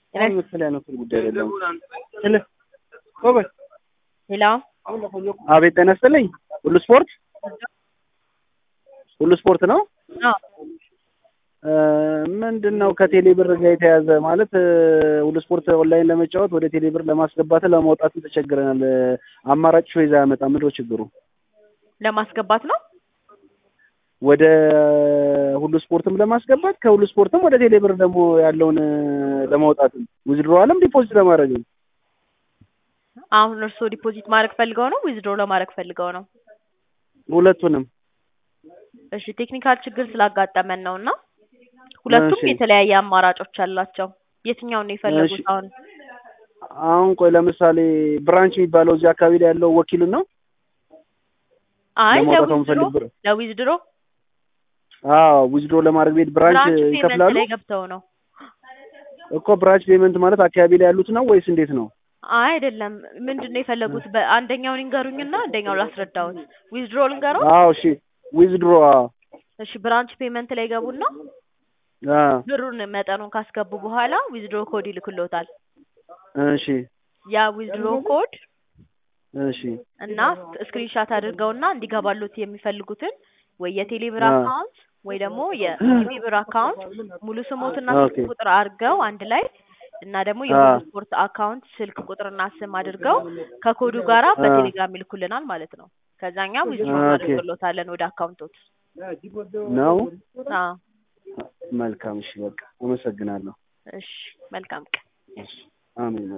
አሁን መሰለኝ ያነሱት ጉዳይ አይደለም። ስለ ጎበዝ ሄሎ አቤት ጤና ይስጥልኝ። ሁሉ ስፖርት ሁሉ ስፖርት ነው። አዎ ምንድን ነው ከቴሌ ብር ጋር የተያዘ ማለት ሁሉ ስፖርት ኦንላይን ለመጫወት ወደ ቴሌ ብር ለማስገባት ለማውጣትም ተቸግረናል። አማራጭ ሾይዝ አያመጣም። ምንድን ነው ችግሩ? ለማስገባት ነው። ወደ ሁሉ ስፖርትም ለማስገባት ከሁሉ ስፖርትም ወደ ቴሌ ብር ደግሞ ያለውን ለማውጣትም ዊዝድሮዋልም ዲፖዚት ለማድረግም አሁን እርስዎ ዲፖዚት ማድረግ ፈልገው ነው ዊዝድሮ ለማድረግ ፈልገው ነው? ሁለቱንም እሺ ቴክኒካል ችግር ስላጋጠመን ነው እና ሁለቱም እሺ። የተለያየ አማራጮች አላቸው። የትኛውን ነው የፈለጉት እሺ። አሁን? አሁን ቆይ ለምሳሌ ብራንች የሚባለው እዚህ አካባቢ ላይ ያለው ወኪሉን ነው አይ ለማውጣት ለዊዝድሮ የምፈልግ ብር ለዊዝድሮ አዎ ዊዝድሮ ለማድረግ ቤት ብራንች ብራንች ፔመንት ይከፍላሉ ላይ ገብተው ነው። እኮ ብራንች ፔመንት ማለት አካባቢ ላይ ያሉት ነው ወይስ እንዴት ነው? አይ አይደለም። ምንድን ነው የፈለጉት? በአንደኛውን ይንገሩኝና አንደኛው ላስረዳዎት። ዊዝድሮ ልንገረው? አዎ እሺ ዊዝድሮ አዎ እሺ ብራንች ፔመንት ላይ ገቡና አዎ ብሩን መጠኑን ካስገቡ በኋላ ዊዝድሮ ኮድ ይልክሎታል። እሺ ያ ዊዝድሮ ኮድ እሺ እና ስክሪንሻት አድርገውና እንዲገባሉት የሚፈልጉትን ወይ የቴሌ ብር አዎ። አካውንት ወይ ደግሞ የሲቢ ብር አካውንት ሙሉ ስሞትና ስልክ ኦኬ ቁጥር አድርገው አንድ ላይ እና ደግሞ የሁሉ አዎ ስፖርት አካውንት ስልክ ቁጥርና ስም አድርገው ከኮዱ ጋራ አዎ በቴሌግራም ይልኩልናል ማለት ነው። ከዛኛ ዊዝድሮ ኦኬ እናደርግሎታለን ወደ አካውንቶት። ነው አዎ መልካም እሺ በቃ አመሰግናለሁ እሺ መልካም ቀን። እሺ አሜን